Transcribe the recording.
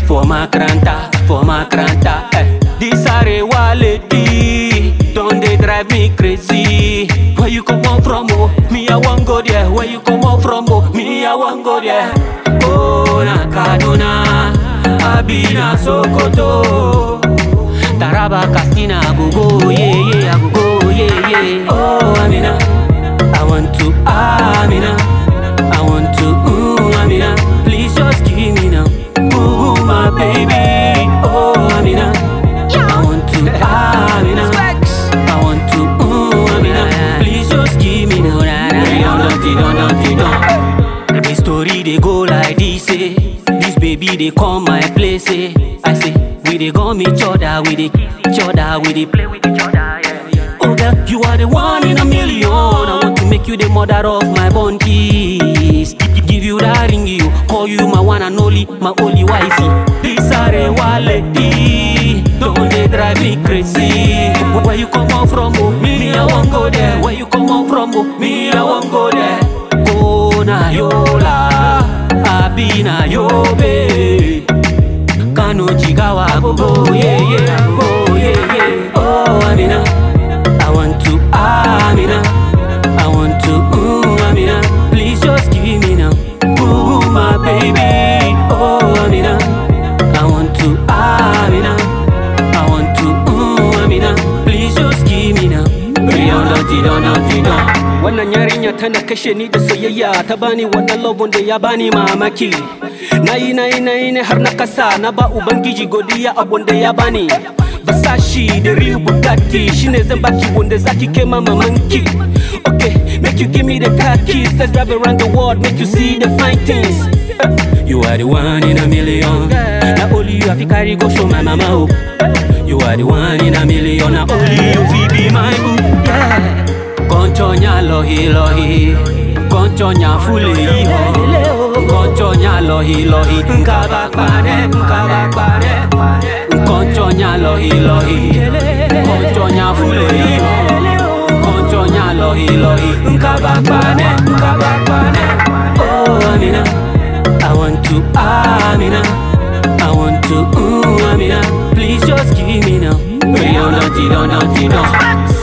for Makranta, for Makranta. Eh. This Arewa lady, don't they drive me crazy? Where you come out from, oh? Me I want go there. Where you come out from, oh? Me I want go there. Oh na Kaduna, Abina Sokoto, Taraba Katsina, I go go yeah yeah, I go go yeah yeah. Oh Amina, I want to Amina, I want to ooh Amina, please just give me now, ooh my baby. Oh Amina, I want to Amina, I want to ooh Amina, please just give me now. Don't, don't, don't, don't, don't. The story they go like this, eh. This baby they come my place, eh. I say we they gum each other, we they each other, we they play with each other, yeah, yeah. Oh girl, you are the one in a million. I want to make you the mother of my born kids. Give you that ring, you call you my one and only, my only wifey. This Arewa lady, don't they drive me crazy? Where you come out from, oh, me I won't go there. Where you come out from, oh, me I won't go there. Oh na yola, abi na yobe. Kano jigawa gogo, yeah yeah, gogo, yeah yeah. Oh Amina, I want to Amina, I want to ooh Amina. Please just give me now, ooh my baby. Oh Amina, I want to Amina, I want to ooh Amina. Please just give me now. Don't, don't, don't, don't. Wannan yarinya tana kashe ni da soyayya ta bani wannan love da ya bani mamaki. Nayi nayi nayi ne har na kasa na ba ubangiji godiya abun da ya bani. Versace da real Bugatti shine zan baki wanda zaki kai ma mamanki. Okay, make you give me the car keys, let's drive around the world, make you see the fine things. Eh, You are the one in a million. Now only you have to carry go show my mama. Oh. You are the one in a million. Now only you fi be my boo. Yeah. Conchonya lohi lohi Conchonya fule iho Conchonya lohi lohi Nkaba kpare Nkaba kpare Conchonya lohi lohi Conchonya fule iho Conchonya lohi lohi Nkaba kpare Nkaba kpare Oh Amina I want to Amina I want to ooh Amina Please just give me now Don't, don't, don't, don't, don't